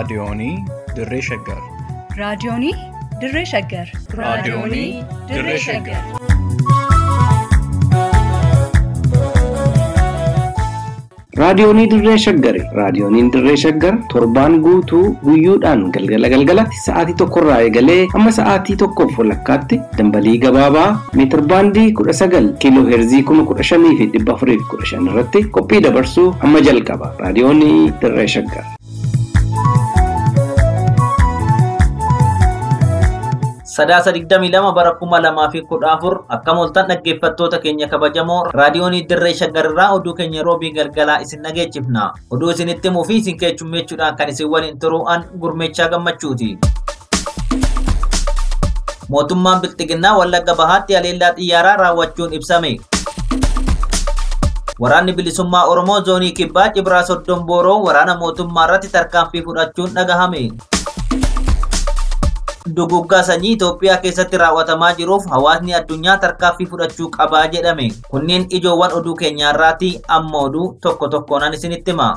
Raadiyoonii Dirree Shaggar. Raadiyoonii Dirree Shaggar. Raadiyoonii Dirree Shaggar. Raadiyoonii Dirree Shaggari. Raadiyooniin Dirree Shaggar torbaan guutuu guyyoodhaan galgala galgalatti sa'aatii tokkorraa eegalee hamma sa'aatii tokkoof walakkaatti dambalii gabaabaa meetir baandii kudha sagal kiiloo heerzii kuma kudha shanii fi dhibba afurii fi kudha shan irratti qophii dabarsuu hamma jalqaba. Raadiyoonii Dirree Shaggar. Sadaasa digdamii lama bara kuma lamaa fi kudha afur akka mooltan dhaggeeffattoota keenya kabajamoo raadiyoonii dirree shaggarirraa oduu keenya roobii galgalaa isin dhageechifna. Oduu isinitti himuu fi isin keechummeechuudhaan kan isin waliin turu'an gurmeechaa gammachuuti. Mootummaan Bilxiginnaa Wallagga Bahaatti haleellaa xiyyaaraa raawwachuun ibsame. Waraanni bilisummaa Oromoo zoonii kibbaa Cibraa Soddon Booroo waraana mootummaa irratti tarkaanfii fudhachuun dhagahame. Duguggaa sanyii Itoophiyaa keessatti raawwatamaa jiruuf hawaasni addunyaa tarkaanfii fudhachuu qabaa jedhame. Kunneen ijoowwan oduu keenyaarraati amma oduu tokko tokkoon isinitti hima.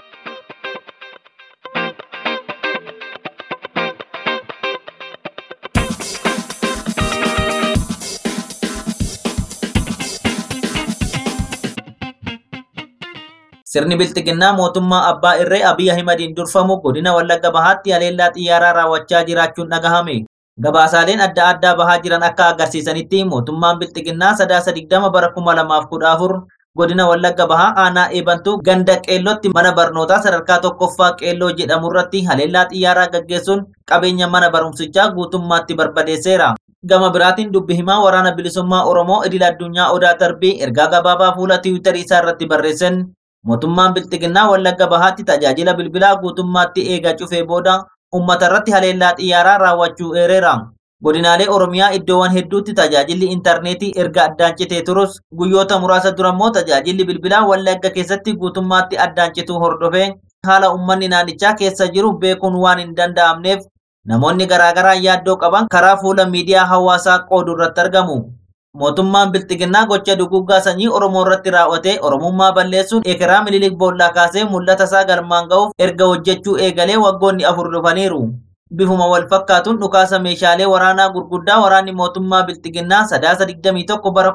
Sirni Bilxiginnaa mootummaa Abbaa Irree Abiy Ahimadiin durfamu godina Wallagga Bahaatti haleellaa xiyyaaraa raawwachaa jiraachuun dhagahame. Gabaasaaleen adda addaa bahaa jiran akka agarsiisanitti mootummaan Bilxiginnaa sadaasa digdama bara kuma lamaaf kudha afur godina Wallagga Bahaa aanaa eebantuu ganda qeellootti mana barnootaa sadarkaa tokkoffaa qeelloo jedhamu irratti haleellaa xiyyaaraa gaggeessuun qabeenya mana barumsichaa guutummaatti barbadeesseera. Gama biraatiin dubbi himaa waraana bilisummaa Oromoo idil addunyaa Odaa Tarbii ergaa gabaabaa fuula tiwiitarii isaa irratti barreessan mootummaan Bilxiginnaa Wallagga Bahaatti tajaajila bilbilaa guutummaatti eega cufee booda uummata irratti haleellaa xiyyaaraa raawwachuu eereera. Godinaalee Oromiyaa iddoowwan hedduutti tajaajilli intarneetii erga addaan citee turus guyyoota muraasa dura immoo tajaajilli bilbilaa Wallagga keessatti guutummaatti addaan cituu hordofee haala uummanni naannichaa keessa jiru beekuun waan hin danda'amneef namoonni garaagaraa yaaddoo qaban karaa fuula miidiyaa hawaasaa qoodu irratti argamu. Mootummaan Bilxiginnaa gocha duguggaa sanyii Oromoo irratti raawwatee Oromummaa balleessuun ekeraa Minilik boollaa kaasee mul'ata isaa galmaan ga'uuf erga hojjechuu eegalee waggoonni afur dhufaniiru. Bifuma wal fakkaatuun dhukaasa meeshaalee waraanaa gurguddaa waraanni mootummaa Bilxiginnaa sadaasa 21 bara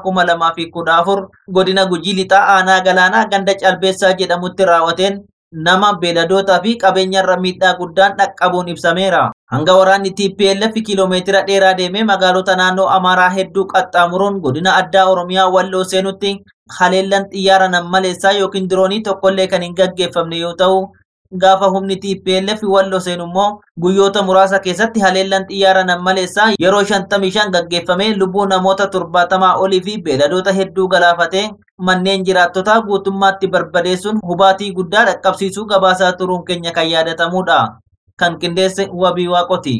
2014 godina Gujii Lixaa aanaa galaanaa ganda Calbeessaa jedhamutti raawwateen nama beeladootaa fi qabeenyarra miidhaa guddaan dhaqqabuun ibsameera. Hanga waraanni TPLF kiiloomeetira dheeraa deemee magaalota naannoo Amaaraa hedduu qaxxaamuruun godina addaa Oromiyaa walloo seenutti haleellaan xiyyaara nammaleessaa yookiin diroonii tokkollee kan hin gaggeeffamne yoo ta'u, gaafa humni TPLF walloo seenu immoo guyyoota muraasa keessatti haleellaan xiyyaara nammaleessaa yeroo 55 gaggeeffamee lubbuu namoota 70 olii fi beeladoota hedduu galaafatee manneen jiraattotaa guutummaatti barbadeessuun hubaatii guddaa dhaqqabsiisuu gabaasaa turuun keenya kan yaadatamudha. Kan qindeesse wabii waaqoti.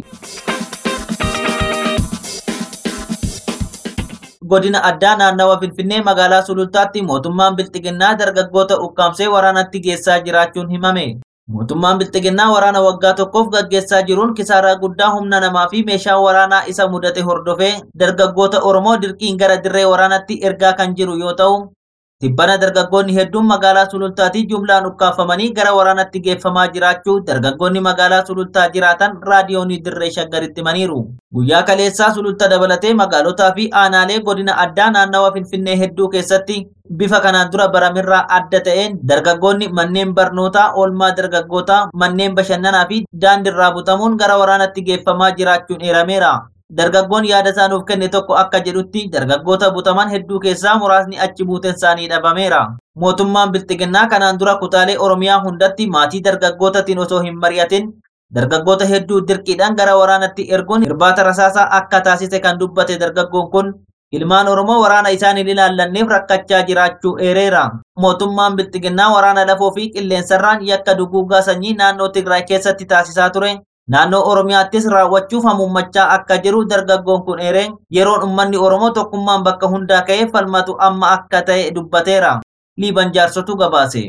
Godina addaa naannawa Finfinnee magaalaa Sulultaatti mootummaan Bilxiginnaa dargaggoota ukkaamsee waraanatti geessaa jiraachuun himame. Mootummaan Bilxiginnaa waraana waggaa tokkoof gaggeessaa jiruun kisaaraa guddaa humna namaa fi meeshaa waraanaa isa mudate hordofee dargaggoota Oromoo dirqiin gara dirree waraanatti ergaa kan jiru yoo ta'u, Tibbana dargaggoonni hedduun magaalaa Sulultaatii jumlaan ukkaafamanii gara waraanatti geeffamaa jiraachuu dargaggoonni magaalaa Sulultaa jiraatan raadiyoonii dirree shaggaritti himaniiru. Guyyaa kaleessaa Sululta dabalatee magaalotaa fi aanaalee godina addaa naannawa Finfinnee hedduu keessatti bifa kanaan dura baramirraa adda ta'een dargaggoonni manneen barnootaa, oolmaa dargaggootaa, manneen bashannanaa fi daandiirraa butamuun gara waraanatti geeffamaa jiraachuun eerameera. Dargaggoon yaada isaa nuuf kenne tokko akka jedhutti dargaggoota butaman hedduu keessaa muraasni achi buuteen isaanii dhabameera. Mootummaan Bilxiginnaa kanaan dura kutaalee Oromiyaa hundatti maatii dargaggootaatiin osoo hin mari'atin dargaggoota hedduu dirqiidhaan gara waraanatti erguun irbaata rasaasaa akka taasise kan dubbate dargaggoon kun ilmaan Oromoo waraana isaan hin ilaallanneef rakkachaa jiraachuu eereera. Mootummaan Bilxiginnaa waraana lafoo fi qilleensarraan yakka duguggaa sanyii naannoo Tigraay keessatti taasisaa ture Naannoo Oromiyaattis raawwachuuf hamuummachaa akka jiru dargaggoon kun eeree yeroon uummanni Oromoo tokkummaan bakka hundaa ka'ee falmatu amma akka ta'e dubbateera. Liiban jaarsotu gabaase.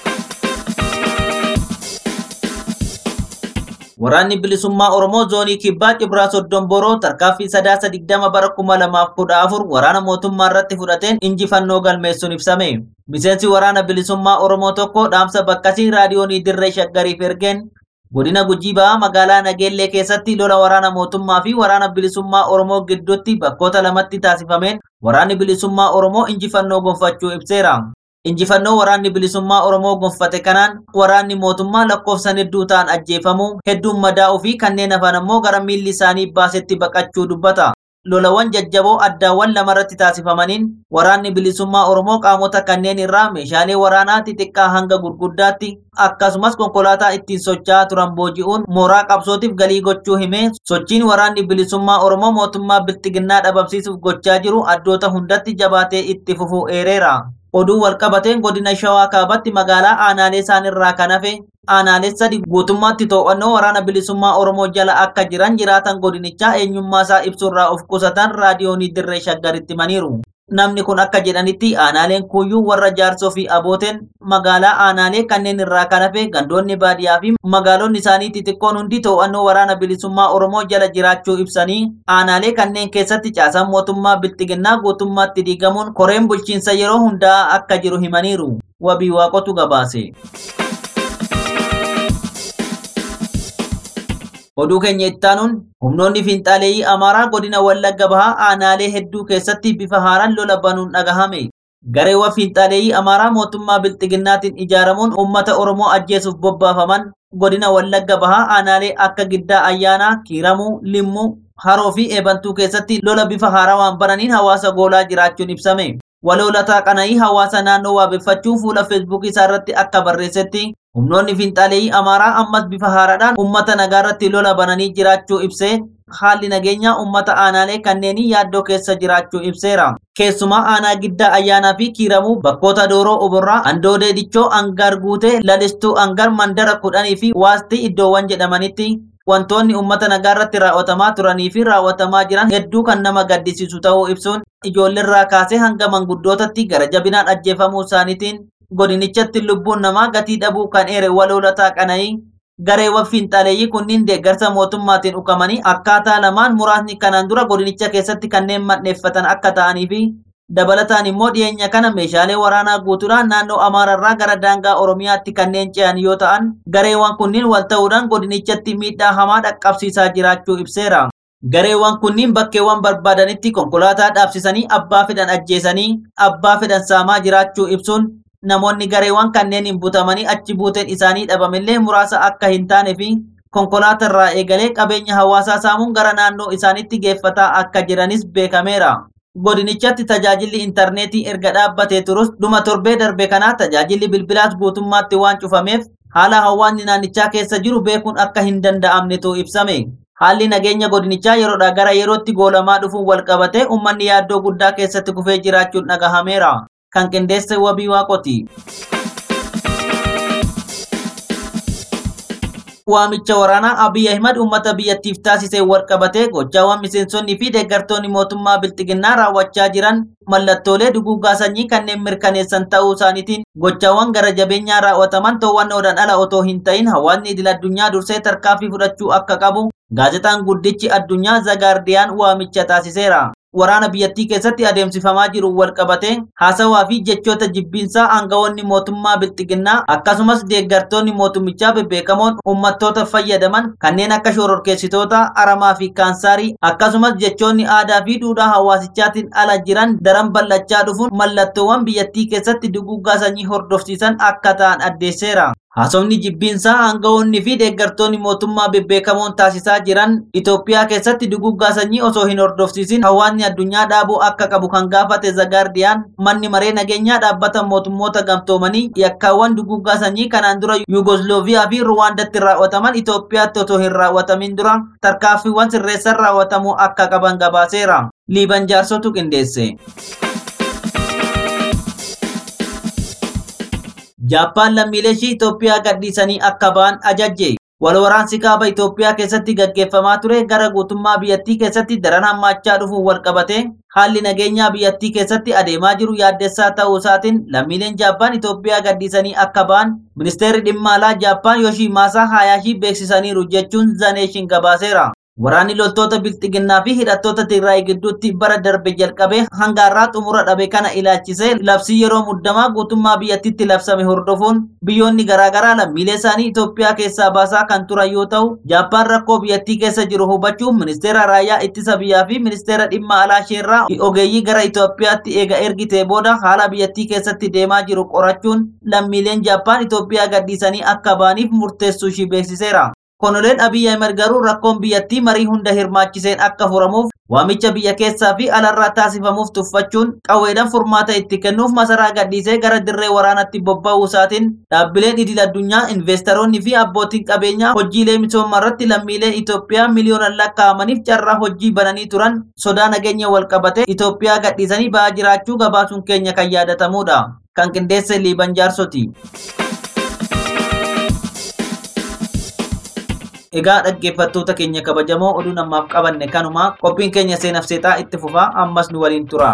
Waraanni bilisummaa Oromoo zoonii kibbaa Cibraa Soddon Boroo tarkaanfii sadaasa digdama bara kuma lamaaf kudha afur waraana mootummaa irratti fudhateen injifannoo galmeessuun ibsame. Miseensi waraana bilisummaa Oromoo tokko dhaamsa bakkasii raadiyoonii dirree shaggariif ergeen Godina Gujii Ba'aa magaalaa Nageellee keessatti lola waraana mootummaa fi waraana bilisummaa Oromoo gidduutti bakkoota lamatti taasifameen waraanni bilisummaa Oromoo injifannoo gonfachuu ibseera. Injifannoo waraanni bilisummaa Oromoo gonfate kanaan waraanni mootummaa lakkoofsan hedduu ta'an ajjeefamuu, hedduun madaa'uu fi kanneen hafan ammoo gara miilli isaanii baasetti baqachuu dubbata. Lolawwan jajjaboo addaawwan lamarratti taasifamaniin waraanni bilisummaa Oromoo qaamota kanneen irraa meeshaalee waraanaa xixiqqaa hanga gurguddaatti akkasumas konkolaataa ittiin socho'aa turan booji'uun mooraa qabsootiif galii gochuu himee sochiin waraanni bilisummaa Oromoo mootummaa bilxiginnaa dhabamsiisuuf gochaa jiru addoota hundatti jabaatee itti fufuu eereera. Oduu walqabateen godina Shawaa Kaabatti magaalaa aanaalee isaan irraa kan hafe aanaalee sadi guutummaatti to'annoo waraana bilisummaa Oromoo jala akka jiran jiraatan godinichaa eenyummaa isaa ibsuurraa of qusatan raadiyoonii dirree shaggaritti himaniiru. Namni kun akka jedhanitti aanaaleen kuyyuu warra jaarsoo fi abooteen magaalaa aanaalee kanneen irraa kan hafe gandoonni baadiyyaa fi magaalonni isaanii xixiqqoon hundi to'annoo waraana bilisummaa Oromoo jala jiraachuu ibsanii aanaalee kanneen keessatti caasaan mootummaa bilxiginnaa guutummaatti diigamuun koreen bulchiinsa yeroo hundaa akka jiru himaniiru. Wabii waaqotu gabaase. Oduu keenya ittaanuun humnoonni fiinxaaleeyyii Amaaraa godina Wallagga Bahaa aanaalee hedduu keessatti bifa haaraan lola banuun dhagahame. Gareewwan fiinxaaleeyyii Amaaraa mootummaa bilxiginnaatiin ijaaramuun uummata Oromoo ajjeesuuf bobbaafaman godina Wallagga Bahaa aanaalee akka Giddaa Ayyaanaa, Kiiramuu, Limmuu, Haroo fi Eebantuu keessatti lola bifa haarawaan bananiin hawaasa goolaa jiraachuun ibsame. Waloolataa qana'ii hawaasa naannoo waabeffachuun fuula feesbuukii isaa irratti akka barreessetti humnoonni fiinxaaleeyyii amaaraa ammas bifa haaraadhaan uummata nagaa irratti lola bananii jiraachuu ibsee haalli nageenyaa uummata aanaalee kanneenii yaaddoo keessa jiraachuu ibseera. Keessumaa aanaa giddaa ayyaanaa fi kiiramuu bakkoota dooroo oborraa andoodee dichoo angar guutee lalistuu angar mandara kudhanii fi waasti iddoowwan jedhamanitti wantoonni uummata nagaa irratti raawwatamaa turanii fi raawwatamaa jiran hedduu kan nama gaddisiisu ta'uu ibsuun ijoolleerraa kaasee hanga manguddootatti gara jabinaan ajjeefamuu isaaniitiin godinichatti lubbuun namaa gatii dhabuu kan eere waloolataa qana'ii gareewwan fiinxaaleeyyii kunniin deeggarsa mootummaatiin ukamanii akkaataa lamaan muraasni kanaan dura godinicha keessatti kanneen manneeffatan akka ta'anii fi dabalataan immoo dhiyeenya kana meeshaalee waraanaa guutuudhaan naannoo amaararraa gara daangaa oromiyaatti kanneen ce'an yoo ta'an gareewwan kunniin wal ta'uudhaan godinichatti miidhaa hamaa dhaqqabsiisaa jiraachuu ibseera. Gareewwan kunniin bakkeewwan barbaadanitti konkolaataa dhaabsisanii abbaa fedhan ajjeesanii abbaa fedhan saamaa jiraachuu ibsuun namoonni gareewwan kanneeniin butamanii achi buuteen isaanii dhabamillee muraasa akka hin taane fi konkolaatarraa eegalee qabeenya hawaasaa saamuun gara naannoo isaaniitti geeffataa akka jiranis beekameera. Godinichatti tajaajilli intarneetii erga dhaabbatee turus dhuma torbee darbe kanaa tajaajilli bilbilaas guutummaatti waan cufameef haala hawaasni naannichaa keessa jiru beekuun akka hin danda'amnetu ibsame. Haalli nageenya godinichaa yeroodhaa gara yerootti goolamaa dhufuun wal qabatee uummanni yaaddoo guddaa keessatti kufee jiraachuun dhagahameera. Kan qindeesse wabii waaqoti. Waamicha waraanaa Abiy Ahimad uummata biyyattiif taasisee wal qabatee gochaawwan miseensonni fi deeggartoonni mootummaa bilxiginnaa raawwachaa jiran mallattoolee duguuggaa sanyii kanneen mirkaneessan ta'uu isaaniitiin gochaawwan gara jabeenyaa raawwataman to'annoodhaan ala otoo hin ta'in hawaasni idil addunyaa dursee tarkaanfii fudhachuu akka qabu gaazexaan guddichi addunyaa zagaardiyaan waamicha taasiseera. Waraana biyyattii keessatti adeemsifamaa jiru wal qabatee haasawaa fi jechoota jibbiinsaa aangawoonni mootummaa bilxiginnaa akkasumas deeggartoonni mootummichaa bebbeekamoon uummattoota fayyadaman kanneen akka shororkeessitoota aramaa fi kaansaarii akkasumas jechoonni aadaa fi duudhaa hawaasichaatiin ala jiran daran bal'achaa dhufuun mallattoowwan biyyattii keessatti duguuggaa sanyii hordofsiisan akka ta'an addeesseera. Haasofni jibbiinsaa aangawoonni fi deeggartoonni mootummaa bebbeekamoon taasisaa jiran Itoophiyaa keessatti duguuggaa sanyii osoo hin hordofsiisin hawaasni addunyaa dhaabuu akka qabu kan gaafate Zagaardiyaan manni maree nageenyaa dhaabbata mootummoota gamtoomanii yakkaawwan duguuggaa sanyii kanaan dura Yugoslooviyaa fi Ruwaandatti raawwataman Itoophiyaatti otoo hin raawwatamin dura tarkaanfiiwwan sirreessan raawwatamuu akka qaban gabaaseera. Liiban jaarsotu qindeesse. Jaappaan lammiilee ishii Itoophiyaa gadhiisanii akka ba'an ajajje. Walwaraansi kaaba Itoophiyaa keessatti gaggeeffamaa ture gara guutummaa biyyattii keessatti daran hammaachaa dhufuun wal qabate haalli nageenyaa biyyattii keessatti adeemaa jiru yaaddessaa ta'uu isaatiin lammiileen Jaappaan Itoophiyaa gadhiisanii akka ba'an ministeerri dhimma alaa Jaappaan Yoshimaasaa Hayaashii beeksisaniiru jechuun zaneeshin gabaaseera. Waraanni loltoota bilxiginnaa fi hidhattoota Tigraay gidduutti bara darbe jalqabee hanga har'aa xumura dhabe kana ilaalchisee labsii yeroo muddamaa guutummaa biyyattiitti labsame hordofuun biyyoonni garaagaraa lammiilee isaanii Itoophiyaa keessaa baasaa kan turan yoo ta'u, Jaappaan rakkoo biyyattii keessa jiru hubachuun ministeera raayyaa ittisa biyyaa fi ministeera dhimma alaa isheerraa ogeeyyii gara Itoophiyaatti eega ergitee booda haala biyyattii keessatti deemaa jiru qorachuun lammiileen Jaappaan Itoophiyaa gadhiisanii akka ba'aniif murteessuu ishii beeksiseera. Konoleen Abiyyi Ahmed garuu rakkoon biyyattii marii hunda hirmaachiseen akka furamuuf waamicha biyya keessaa fi alarraa taasifamuuf tuffachuun qawweedhaan furmaata itti kennuuf masaraa gadhiisee gara dirree waraanatti bobba'uu isaatiin dhaabbileen idil addunyaa investoroonni fi abbootiin qabeenyaa hojiilee misoomaa irratti lammiilee Itoophiyaa miliyoonaan lakkaa'amaniif carraa hojii bananii turan sodaa nageenya wal qabatee Itoophiyaa gadhiisanii ba'aa jiraachuu gabaasuun keenya kan yaadatamudha. Kan qindeesse Liiban Jaarsoti. Egaa dhaggeeffattoota keenya kabajamoo oduu namaaf qabanne kanuma qophiin keenya seenaaf seexaa itti fufaa ammas nu waliin tura.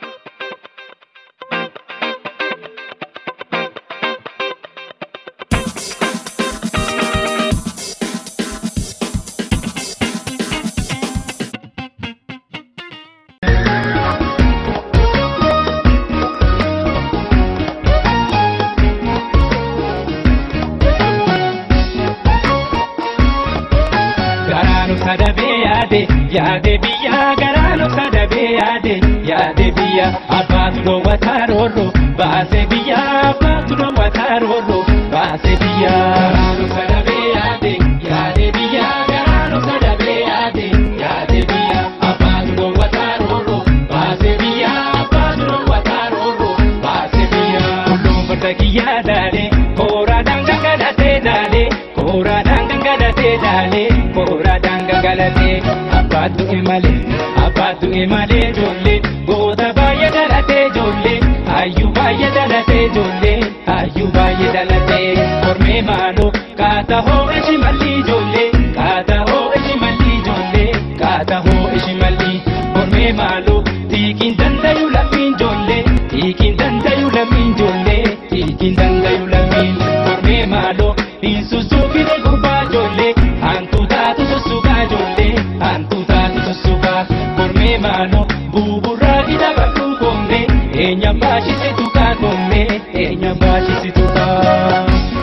Garaanu kadhabee yaade yaade biyya garaanu kadhabee yaade yaade biyya abbaatu dhoowwataa roorro baase biyya abbaatu dhoowwataa roorro baase biyya. Garaanu kadhabee yaade yaade biyya garaanu kadhabee yaade yaade biyya abbaatu dhoowwataa roorro baase biyya abbaatu dhoowwataa roorro baase biyya. Kulluun farda kiyyaa daale kooraadhaan gangalatee daale kooraadhaan gangalatee daale kooraadhaan gangalatee abbaatu imale abbaatu imale ijoollee goota baay'ee dhalatee ijoollee hayyuu baay'ee dhalatee ijoollee hayyuu baay'ee dhalatee kormee maaloo kaata hoo ishi malli ijoollee kaata hoo ishi malli ijoollee kaata hoo ishi malli kormee maaloo tiikiin dandayu lammiin ijoollee tiikiin dandayu lammiin ijoollee tiikiin dandayu lammiin kormee maaloo hin sussuufine gurbaa ijoollee hantu taatu sussukaa ijoollee hantu taatu sussukaa kormee maaloo buburraa ida badhuu koomee eenyaan baashisitu kaa koomee eenyaan baashisitu kaa.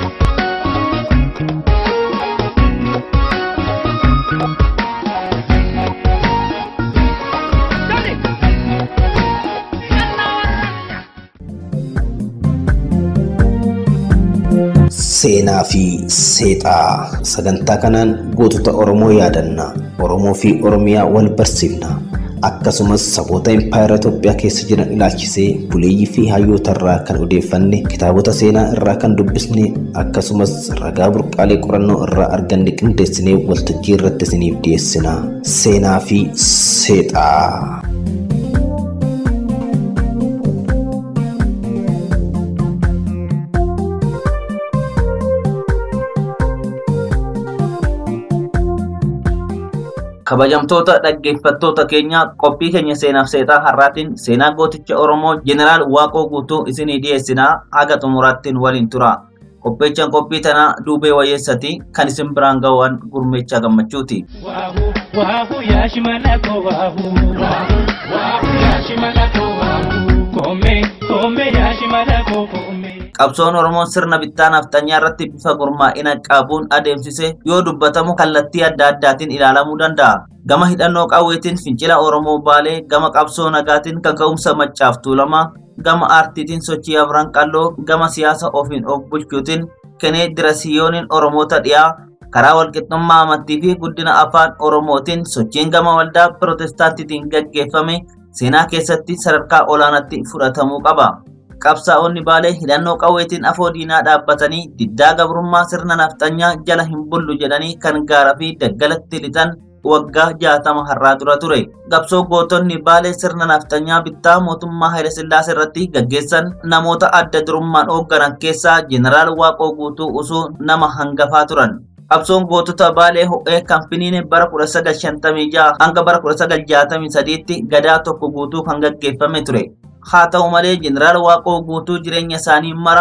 Seenaa fi seexaa sagantaa kanaan gootota Oromoo yaadanna Oromoo fi Oromiyaa wal barsiifna akkasumas saboota impaayera Itoophiyaa keessa jiran ilaalchisee buleeyyii fi hayyoota irraa kan odeeffanne kitaabota seenaa irraa kan dubbisne akkasumas ragaa burqaalee qorannoo irraa arganne qindeessinee waltajjii irratti isiniif dhiyeessina seenaa fi seexaa. Kabajamtoota dhaggeeffattoota keenya qophii keenya seenaaf seexaa har'aatiin seenaa gooticha Oromoo Jeneraal Waaqoo guutuu isinii dhiyeessinaa haga xumuraattiin waliin tura. Qopheechaan qophii tanaa duubee wayyeessati kan isin biraan ga'uun gurmeechaa gammachuuti. Waahu waahu yaashi malako waahu waahu waahu yaashi malako waahu koomee koomee yaashi malako koomee. Qabsoon Oromoon sirna bittaa nafxanyaa irratti bifa gurmaa'ina qabuun adeemsise yoo dubbatamu kallattii adda addaatiin ilaalamuu danda'a. Gama hidhannoo qawweetiin fincila Oromoo baalee, gama qabsoo nagaatiin kaka'umsa maccaaf tuulamaa, gama aartiitiin sochii afran qalloo, gama siyaasa ofiin of bulchuutiin kenee dirasiyooniin Oromoota dhiyaa, karaa walqixxummaa amantii fi guddina afaan Oromootiin sochiin gama waldaa Pirotestaantiitiin gaggeeffame seenaa keessatti sadarkaa olaanaatti fudhatamuu qaba. Qabsaa'onni baalee hidhannoo qawweetiin afoo diinaa dhaabbatanii diddaa gabrummaa sirna nafxanyaa jala hin bullu jedhanii kan gaaraa fi daggalatti lixan waggaa jaatama har'aa dura ture. Qabsoo gootonni baalee sirna nafxanyaa bittaa mootummaa Hayilasillaasee irratti gaggeessan namoota adda durummaan hoogganan keessaa Jeneraal Waaqoo Guutuu usuu nama hangafaa turan. Qabsoon gootota baalee ho'ee kan finiine bara 1956 hanga bara 1963tti gadaa tokko guutuu kan gaggeeffame ture. Haa ta'u malee Jeneraal Waaqoo guutuu jireenya isaanii mara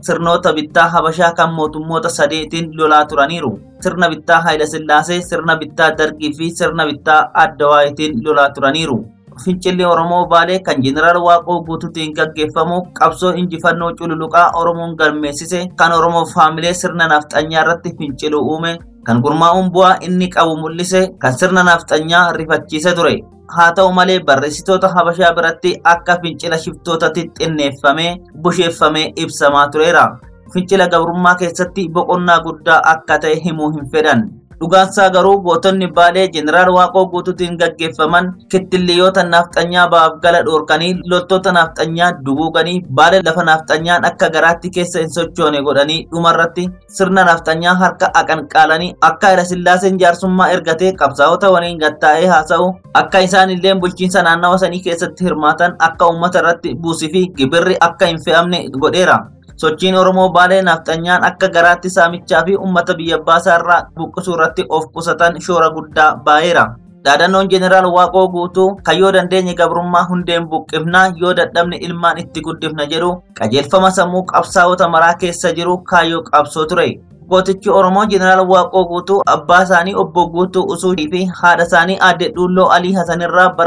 sirnoota bittaa Habashaa kan mootummoota sadeetiin lolaa turaniiru. Sirna bittaa Haayila Sillaasee, sirna bittaa Dargii fi sirna bittaa Addawaayitiin lolaa turaniiru. Fincilli Oromoo Baalee kan Jeneraal Waaqoo guutuutiin gaggeeffamu qabsoo injifannoo cululuqaa Oromoon galmeessise kan Oromoof haamilee sirna nafxanyaa irratti finciluu uume kan gurmaa'uun bu'aa inni qabu mul'ise kan sirna nafxanyaa rifachiise ture. Haa ta'u malee barreessitoota Habashaa biratti akka fincila shiftootaatti xinneeffamee busheeffamee ibsamaa tureera. Fincila gabrummaa keessatti boqonnaa guddaa akka ta'e himuu hin fedhan. Dhugaansaa garuu gootonni baalee jeneraal Waaqoo guutuutiin gaggeeffaman kittilliyoota nafxanyaa ba'aaf gala dhoorkanii loltoota nafxanyaa duguuganii baalee lafa nafxanyaan akka garaatti keessa hin sochoone godhanii dhumarratti sirna nafxanyaa harka aqanqaalanii akka Haayila Sillaaseen jaarsummaa ergatee qabsaa'ota waliin gattaa'ee haasa'u akka isaan illee bulchiinsa naannawa sanii keessatti hirmaatan akka uummata irratti buusii fi gibirri akka hin fe'amne godheera. Sochiin Oromoo Baalee nafxanyaan akka garaatti saamichaa fi uummata biyya baasaa irraa buqqisuu irratti of qusatan shoora guddaa baay'eera. Dhaadannoon Jeneraal Waaqoo guutuu kan yoo dandeenye gabrummaa hundeen buqqifnaa yoo dadhabne ilmaan itti guddifna jedhu qajeelfama sammuu qabsaa'ota maraa keessa jiru kaayyoo qabsoo ture. Gootichi Oromoo Jeneraal Waaqoo guutuu abbaa isaanii obbo Guutuu Usuudii fi haadha isaanii aadde Dhuulloo Alii Hasanirraa bara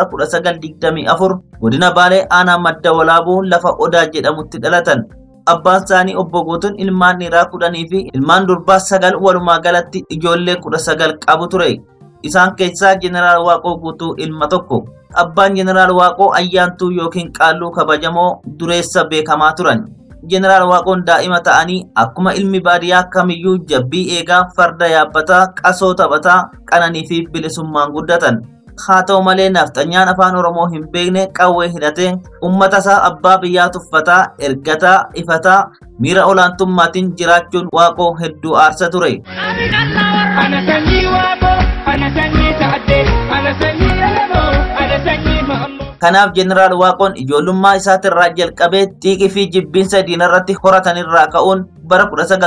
1924 godina Baalee aanaa madda walaabuu lafa Odaa jedhamutti dhalatan. abbaan isaanii obbo Guutuun ilmaan dhiiraa kudhanii fi ilmaan durbaa sagal walumaa galatti ijoollee kudha sagal qabu ture. Isaan keessaa Jeneraal Waaqoo Guutuu ilma tokko. Abbaan Jeneraal Waaqoo ayyaantuu yookiin qaalluu kabajamoo dureessa beekamaa turan. Jeneraal Waaqoon daa'ima ta'anii akkuma ilmi baadiyyaa kamiyyuu jabbii eegaa farda yaabbataa qasoo taphataa qananii fi bilisummaan guddatan. haa ta'u malee nafxanyaan afaan oromoo hin beekne qawwee hidhatee ummata isaa abbaa biyyaa tuffataa ergataa ifataa miira olaantummaatiin jiraachuun waaqoo hedduu aarsa ture. Ana sanyii waaqoo, ana sanyii sa'addee, ana sanyii elemoo, ana sanyii ma'ammoo. Kanaaf Jeneraal Waaqoon ijoollummaa isaatirraa jalqabee xiiqii fi jibbiinsa diinarratti horatanirraa ka'uun bara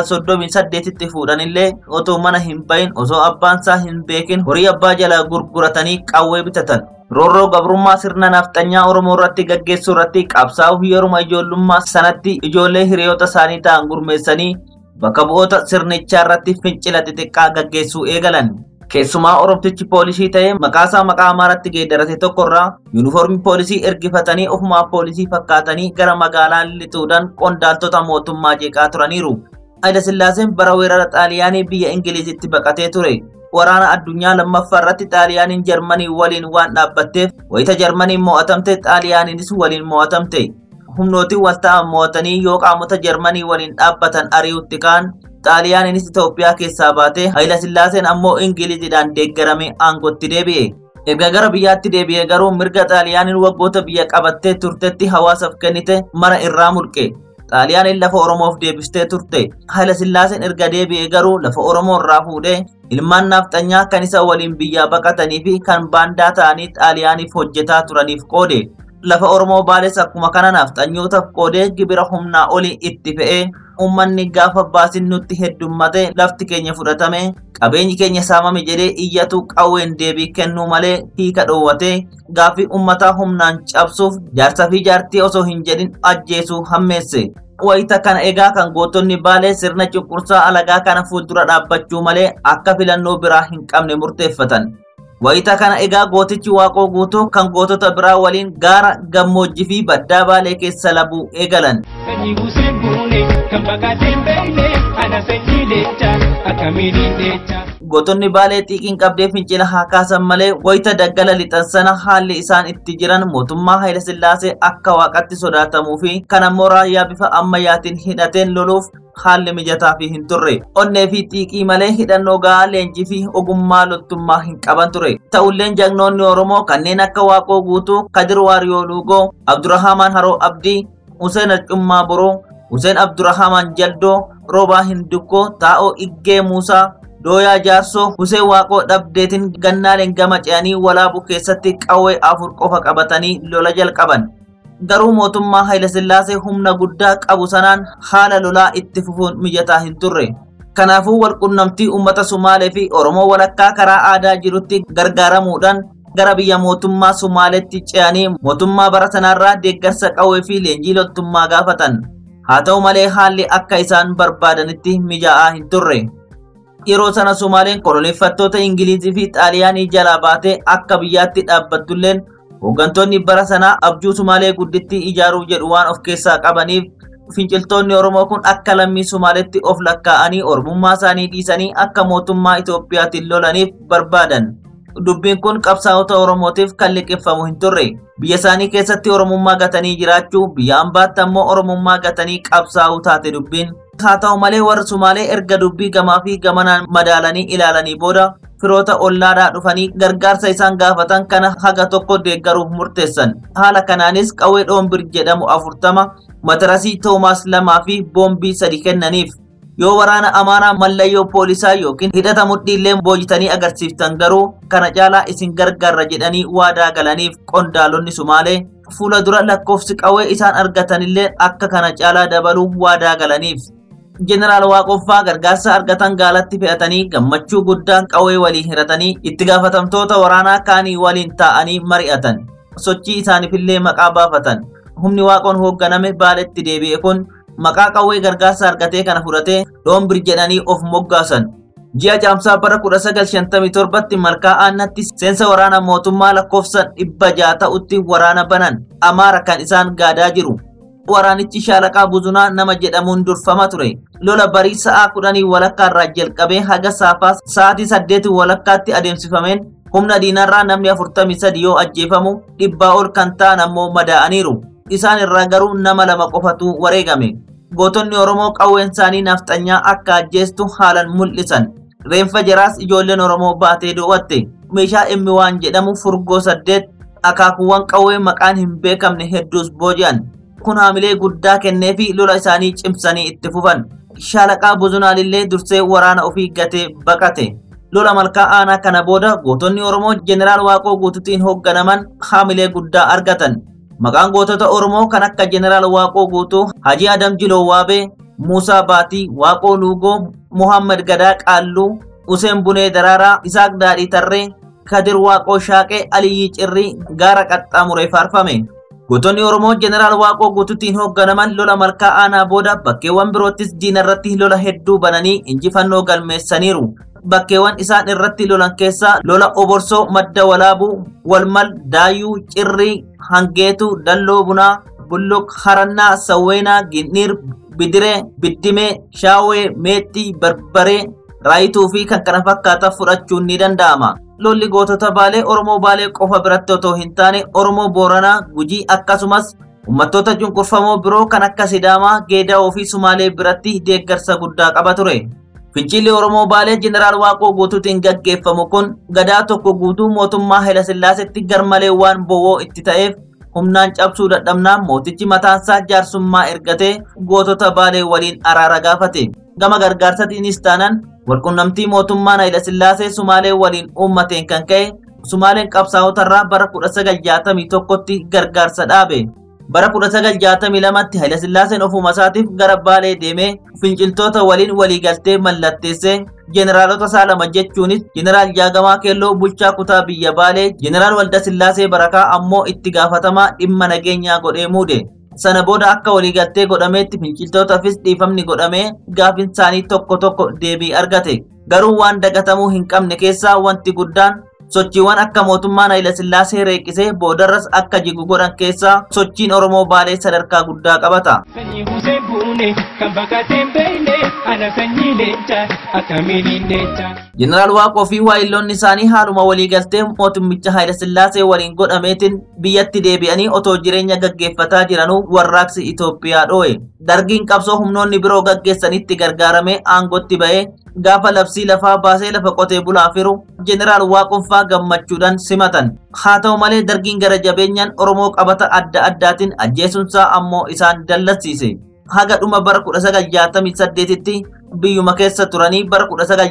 1938tti fuudhanillee otoo mana hin bahin osoo abbaan isaa hin beekin horii abbaa jalaa gurguratanii qawwee bitatan. Roorroo gabrummaa sirna nafxanyaa Oromoo irratti gaggeessuu irratti qabsaa'uuf yeruma ijoollummaa sanatti ijoollee hiriyoota isaanii ta'an gurmeessanii bakka bu'oota sirnichaa irratti fincila xixiqqaa gaggeessuu eegalan. Keessumaa Oromtichi poolisii ta'ee maqaasaa maqaa Amaaratti geeddarate tokkorraa yuunifoormii poolisii ergifatanii ofumaa poolisii fakkaatanii gara magaalaa lixuudhaan qondaaltota mootummaa jeeqaa turaniiru. Haayila Sillaaseen bara weerara Xaaliyaanii biyya Ingilizitti baqatee ture. Waraana addunyaa lammaffaa irratti Xaaliyaaniin Jarmanii waliin waan dhaabbatteef wayita Jarmaniin mo'atamte Xaaliyaaniinis waliin mo'atamte. Humnootiin walta'an mo'atanii yoo qaamota Jarmanii waliin dhaabbatan ari'utti ka'an Xaaliyaaniinis Itoophiyaa keessaa baatee Haayila Sillaaseen ammoo Ingiliziidhaan deeggarame aangootti deebi'e. Erga gara biyyaatti deebi'e garuu mirga Xaaliyaaniin waggoota biyya qabattee turtetti hawaasaaf kennite mara irraa mulqe. Xaaliyaaniin lafa Oromoof deebistee turte. Haayila Sillaaseen erga deebi'e garuu lafa Oromoo irraa fuudhee ilmaan nafxanyaa kan isa waliin biyyaa baqatanii fi kan baandaa ta'anii Xaaliyaaniif hojjetaa turaniif qoode. Lafa Oromoo baales akkuma kana nafxanyootaaf qoodee gibira humnaa olii itti fe'ee uummanni gaafa baasin nutti heddummate lafti keenya fudhatame qabeenyi keenya saamame jedhee iyyatu qawween deebii kennuu malee hiika dhoowwatee gaaffii uummataa humnaan cabsuuf jaarsa fi jaartii osoo hin jedhin ajjeesuu hammeesse. Wayita kana egaa kan gootonni baalee sirna cunqursaa alagaa kana fuuldura dhaabbachuu malee akka filannoo biraa hin qabne murteeffatan. Wayita kana egaa gootichi waaqoo guutuu kan gootota biraa waliin gaara gammoojjii fi baddaa baalee keessa labuu eegalan. Sanyii Hussein Buune kan baqatee hin beekne ana sanyii leencaa akkamiin hin leencaa. Gootonni baalee xiiqiin qabdee fincila haa kaasan malee wayita daggala lixan sana haalli isaan itti jiran mootummaa Haayila Sillaasee akka waaqatti sodaatamuu fi kan ammoo raayyaa bifa ammayyaatiin hidhateen loluuf haalli mijataa fi hin turre. Onnee fi xiiqii malee hidhannoo gahaa leenjii fi ogummaa loltummaa hin qaban ture. Ta'ulleen jagnoonni Oromoo kanneen akka Waaqoo Guutuu, Kadir Waariyoo Luugoo, Abdurrahamaan Haroo Abdii, Hussein Arcummaa Boroo, Hussein Abdurrahamaan Jaldoo, Roobaa Hindukkoo, Taa'oo Iggee Muusaa, Dooyaa Jaarsoo, Hussein Waaqoo Dhabdeetiin gannaaleen gama ce'anii walaabuu keessatti qawwee afur qofa qabatanii lola jalqaban. Garuu mootummaa Haayila Sillaasee humna guddaa qabu sanaan haala lolaa itti fufuun mijataa hin turre. Kanaafuu walqunnamtii uummata Sumaalee fi Oromoo walakkaa karaa aadaa jirutti gargaaramuudhaan gara biyya mootummaa Sumaaleetti ce'anii mootummaa bara sanarraa deeggarsa qawwee fi leenjii loltummaa gaafatan. haa ta'u malee haalli akka isaan barbaadanitti mijaa'aa hin turre. Yeroo sana Sumaaleen koloneeffattoota Ingilizii fi Xaaliyaanii jalaa baatee akka biyyaatti dhaabbattulleen hooggantoonni bara sanaa abjuu Sumaalee guddittii ijaaruu jedhu waan of keessaa qabaniif finciltoonni Oromoo kun akka lammii Sumaaleetti of lakkaa'anii ormummaa isaanii dhiisanii akka mootummaa Itoophiyaatiin lolaniif barbaadan. Dubbiin kun qabsaa'ota Oromootiif kan liqeeffamu hin turre. Biyya isaanii keessatti Oromummaa gatanii jiraachuu, biyya ambaatti ammoo Oromummaa gatanii qabsaa'uu taate dubbiin. Haa ta'u malee warri Sumaalee erga dubbii gamaa fi gamanaan madaalanii ilaalanii booda firoota ollaadhaa dhufanii gargaarsa isaan gaafatan kana haga tokko deeggaruuf murteessan. Haala kanaanis qawwee dhoombir jedhamu afurtama matarasii Toomaas lamaa fi boombii sadi kennaniif. Yoo waraana amaaraa mallayyoo poolisaa yookiin hidhata mudhiillee boojitanii agarsiiftan garuu kana caalaa isin gargaarra jedhanii waadaa galaniif qondaalonni Sumaalee fuula dura lakkoofsi qawwee isaan argatanillee akka kana caalaa dabaluu waadaa galaniif. Jeneraal Waaqoffaa gargaarsa argatan gaalatti fe'atanii gammachuu guddaan qawwee waliin hiratanii itti gaafatamtoota waraanaa kaanii waliin taa'anii mari'atan. Sochii isaaniifillee maqaa baafatan. Humni waaqoon hoogganame baaletti deebi'e kun maqaa qawwee gargaarsa argatee kana fudhatee dhoombir jedhanii of moggaasan. Ji'a caamsaa bara 1957tti malkaa aannatti seensa waraana mootummaa lakkoofsa dhibba ja'a ta'utti waraana banan amaara kan isaan gaadaa jiru. Waraanichi shaalaqaa buzunaa nama jedhamuun durfama ture. Lola barii sa'aa kudhanii walakkaa irraa jalqabee haga saafaa sa'aatii saddeetii walakkaatti adeemsifameen humna diinarraa namni afurtamii sadi yoo ajjeefamu dhibbaa ol kan ta'an ammoo madaa'aniiru. Isaan irraa garuu nama lama qofatu wareegame. Gootonni Oromoo qawween isaanii nafxanyaa akka ajjeestu haalan mul'isan. Reenfa jaraas ijoolleen Oromoo baatee doo'atte. Meeshaa immi waan jedhamu furgoo saddeet akaakuuwwan qawwee maqaan hin beekamne hedduus booji'an. Kun haamilee guddaa kennee fi lola isaanii cimsanii itti fufan. Shaalaqaa Buzunaalillee dursee waraana ofii gatee baqate. Lola malkaa aanaa kana booda gootonni Oromoo Jeneraal Waaqoo guututiin hoogganaman haamilee guddaa argatan. Maqaan gootota Oromoo kan akka Jeneraal Waaqoo guutuu, Hajii Adam Jiloo Waabee, Muusaa Baatii, Waaqoo Luugoo, Muhammad Gadaa Qaalluu, Useen Bunee Daraaraa, Isaaq Daadhii Tarree, Kadir Waaqoo Shaaqee, Aliyyii Cirrii gaara qaxxaamuree faarfame. Gootonni Oromoo Jeneraal Waaqoo guututiin hoogganaman lola malkaa aanaa booda bakkeewwan biroottis diina irratti lola hedduu bananii injifannoo galmeessaniiru. Bakkeewwan isaan irratti lolan keessaa lola Oborsoo, Madda Walaabuu, Walmal, Daayuu, Cirrii, Hangeetu, Dalloo Bunaa, Bulluq, Harannaa, Sawweenaa, Ginniir, Bidiree, Biddimee, Shaawee, Meexxii, Barbaree, Raayituu fi kan kana fakkaatan fudhachuun ni danda'ama. Lolli gootota Baalee Oromoo Baalee qofa biratti otoo hin taane Oromoo Booranaa, Gujii akkasumas uummattoota cunqurfamoo biroo kan akka Sidaamaa, Geedaa'oo fi Sumaalee biratti deeggarsa guddaa qaba ture. Fincilli Oromoo Baalee Jeneraal Waaqoo guutuutiin gaggeeffamu kun gadaa tokko guutuu mootummaa Hayilasillaasitti garmalee waan bowwoo itti ta'eef humnaan cabsuu dadhabnaan mootichi mataansaa jaarsummaa ergatee gootota Baalee waliin araara gaafate. Gama gargaarsatiinis taanaan walqunnamtii mootummaan Hayilasillaasee Sumaalee waliin uummateen kan ka'e Sumaaleen qabsaa'otarraa bara 1961tti gargaarsa dhaabe. Bara 1962tti Hayilasillaaseen ofuma isaatiif gara Baalee deemee finciltoota waliin waliigaltee mallatteessee jeneraalota isaa lama jechuunis jeneraal Jaagamaa Keelloo bulchaa kutaa biyya Baalee, jeneraal Waldasillaasee Barakaa ammoo itti gaafatamaa dhimma nageenyaa godhee muude. Sana booda akka waliigaltee godhameetti finciltootaafis dhiifamni godhamee gaafin isaanii tokko tokko deebii argate. Garuu waan dagatamuu hin qabne keessaa wanti guddaan sochiiwwan akka mootummaan Hayilasillaasee reeqisee boodarras akka jigu godhan keessaa sochiin Oromoo Baalee sadarkaa guddaa qabata. Sanyii Hussein Buune kan baqatee hin beekne ana sanyii leencaa akkamiin hin leencaa. Jeneraal Waaqoo fi waayilloonni isaanii haaluma waliigaltee mootummicha Hayilasillaasee waliin godhameetiin biyyatti deebi'anii otoo jireenya gaggeeffataa jiranuu warraaqsi Itoophiyaa dhoo'e. Dargiin qabsoo humnoonni biroo gaggeessanitti gargaaramee aangotti ba'ee gaafa labsii lafaa baasee lafa qotee bulaa firu jeneraal Waaqonfaa gammachuudhaan simatan. Haa ta'u malee dargiin gara jabeenyaan Oromoo qabata adda addaatiin ajjeesunsaa ammoo isaan dallatsiise. Haga dhuma bara 1968tti biyyuma keessa turanii bara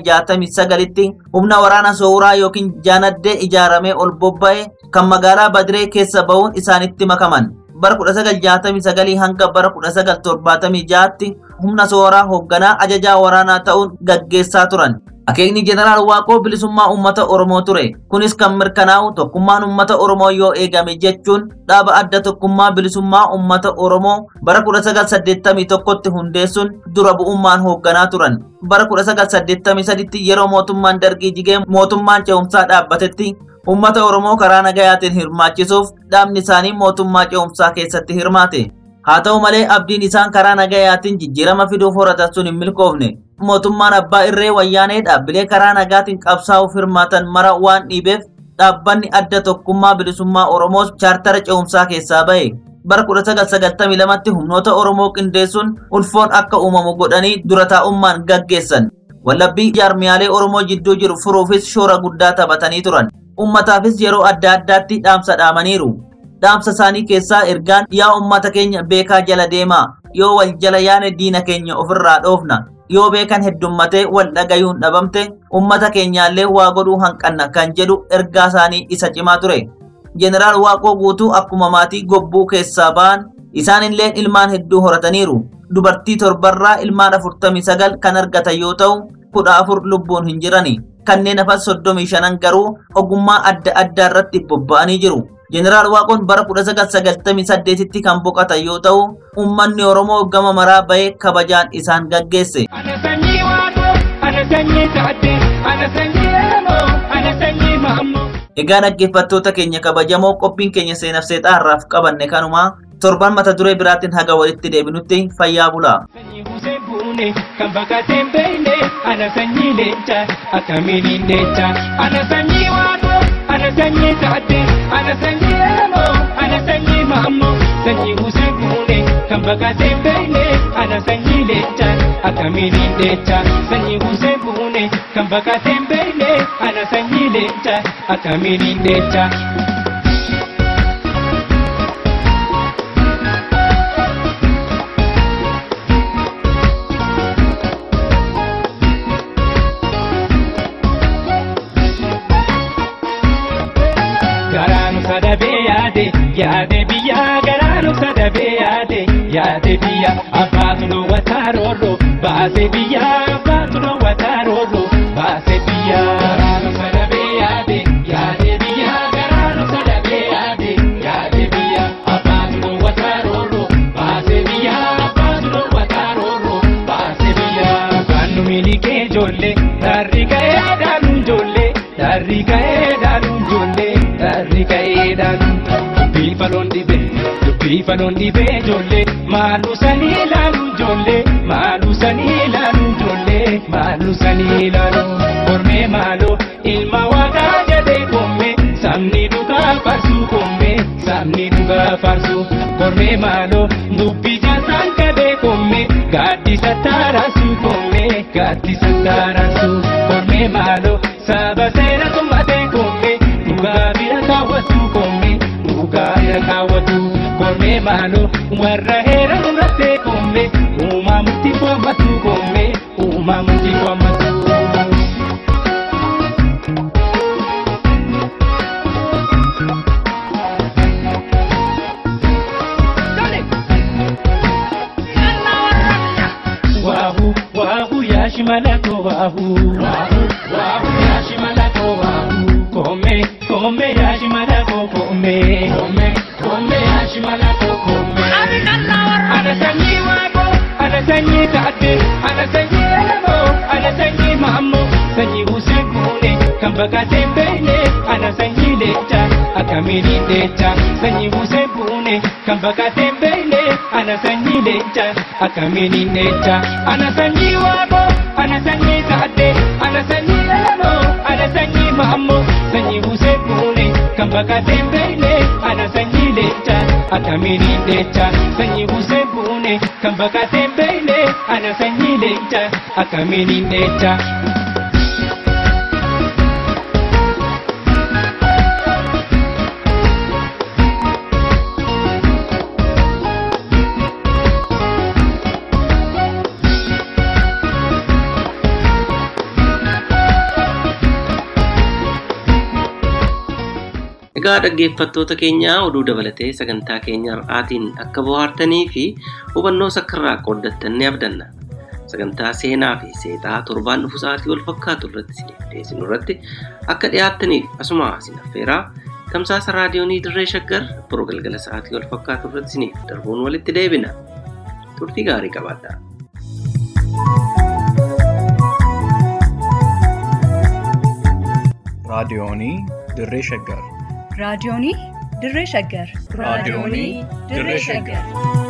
1969tti humna waraana sooraa yookiin jaanaddee ijaaramee ol bobba'e kan magaalaa Badiree keessa ba'uun isaanitti makaman. Bara 1969 hanga bara 1976tti humna sooraa hoogganaa ajajaa waraanaa ta'uun gaggeessaa turan. Akeekni jeneraal Waaqoo bilisummaa uummata Oromoo ture. Kunis kan mirkanaa'u tokkummaan uummata Oromoo yoo eegame jechuun dhaaba adda tokkummaa bilisummaa uummata Oromoo bara 1981tti hundeessuun dura bu'ummaan hoogganaa turan. Bara 1983tti yeroo mootummaan dargii jigee mootummaan ce'umsaa dhaabbatetti uummata Oromoo karaa nagayaatiin hirmaachisuuf dhaabni isaanii mootummaa ce'umsaa keessatti hirmaate. Haa ta'u malee abdiin isaan karaa nagayaatiin jijjiirama fiduuf horatan sun hin milkoofne. Mootummaan abbaa irree wayyaanee dhaabbilee karaa nagaatiin qabsaa'uuf hirmaatan mara waan dhiibeef dhaabbanni adda tokkummaa bilisummaa Oromoos chaartara ce'umsaa keessaa ba'e. Bara 1992tti humnoota Oromoo qindeessuun ulfoon akka uumamu godhanii dura taa'ummaan gaggeessan. Wallabbii jaarmiyaalee Oromoo jidduu jiru furuufis shoora guddaa taphatanii turan. Uummataafis yeroo adda addaatti dhaamsa dhaamaniiru. dhaamsa isaanii keessaa ergaan yaa ummata keenya beekaa jala deemaa yoo wal jala yaane diina keenya ofirraa dhoofna yoo beekan heddummatee wal dhagayuun dhabamte ummata keenyaallee waa godhuu hanqanna kan jedhu ergaa isaanii isa cimaa ture jeneraal waaqoo guutuu akkuma maatii gobbuu keessaa ba'an isaanillee ilmaan hedduu horataniiru dubartii torbarraa ilmaan afurtamii sagal kan argatan yoo ta'u kudha afur lubbuun hin jirani kanneen hafan soddomii shanan garuu ogummaa adda addaa irratti bobba'anii jiru. Jeneraal Waaqoon bara 1998tti kan boqotan yoo ta'u, uummanni Oromoo gama maraa bahee kabajaan isaan gaggeesse. Ana sanyii Waaqoo, ana sanyii Taaddee, ana sanyii Elamoo, ana sanyii Maammoo. Egaa dhaggeeffattoota keenya kabajamoo qophiin keenya seenaaf seexaa har'aaf qabanne kanuma torban mata duree biraatiin haga walitti deebinutti fayyaa bulaa. Sanyii Hussein Buune kan bakkaatee hin beekne ana sanyii Leencaa akkamiin hin Leencaa. Ana sanyii Waaqoo, ana sanyii Taaddee, ana sanyii Elamoo, ana sanyii Maammoo. Sanyii Hussein Buune kan bakkaatee hin beekne ana sanyii Leencaa akkamiin hin Leencaa. Sanyii Hussein Buune kan bakkaatee hin beekne ana sanyii Leencaa akkamiin hin Leencaa. garaanu sadabee yaade yaade biyya garaanu sadabee yaade yaade biyya abbaatu dhoowwataa roorro baase biyya abbaatu dhoowwataa roorro baase biyya garaanu sadabee yaade yaade biyya garaanu sadabee yaade yaade biyya abbaatu dhoowwataa roorro baase biyya abbaatu dhoowwataa roorro baase biyya kaannu miilikee ijoollee darri ga'ee dhaanu ijoollee darri ga'ee dhaanu ijoollee darri ga'ee dhaanu dubbii faloon dhibee dubbii faloon dhibee ijoollee maalu sanii ilaalu ijoollee maalu sanii ilaalu ijoollee maalu sanii ilaalu kormee maaloo ilma waaqaa jedhee koomee sabni dhugaa farsuu koomee sabni dhugaa farsuu kormee maaloo dubbii jaasaan qabee koomee gaaddisa taaraasuu koomee gaaddisa taaraasuu kormee maaloo saba seera tummatee koomee dhugaa bira kaawwatu koomee dhugaa bira kaawwatu koomee maaloo warra heera murattee koomee uumaa murtii waammatu koomee uumaa murtii waammatu. Wahu, wahu, yashimalako, wahu. Wahu, wahu, yashimalako, wahu. Kome, kome, yashimalako, kome. Kome, kome, yashimalako, kome. Ana sanyi wako, ana sanyi taate, ana sanyi elamo, ana sanyi mammo. Sanyi Hussein Kune, kan bakkaatee hin beekne, ana sanyi lecha, akkamiin lecha. Sanyi Hussein Kune, kan bakkaatee hin beekne, ana sanyi lecha, akkamiin lecha. Ana sanyi wako, ana sanyi taate, ana sanyi elamo, ana sanyi mammo. Sanyi Hussein Kune, kan bakkaatee hin beekne, ana sanyi lecha, akkamiin lecha. Sanyi Hussein Kune, kan bakkaatee hin beekne, ana sanyi lecha, akkamiin lecha. Egaa dhaggeeffattoota keenyaa oduu dabalatee sagantaa keenya har'aatiin akka bohaartanii fi hubannoo sakkarraa qooddattan ni abdanna. sagantaa seenaa fi seexaa torbaan dhufu sa'aatii wal fakkaatu irratti isiniif dhiyeessinu irratti akka dhiyaattaniif asuma isin affeeraa tamsaasa raadiyoonii dirree shaggar biroo galgala sa'aatii wal fakkaatu irratti isiniif darbuun walitti deebina turtii gaarii qabaadhaa. raadiyoonii dirree shaggar raadiyoonii dirree shaggar raadiyoonii dirree shaggar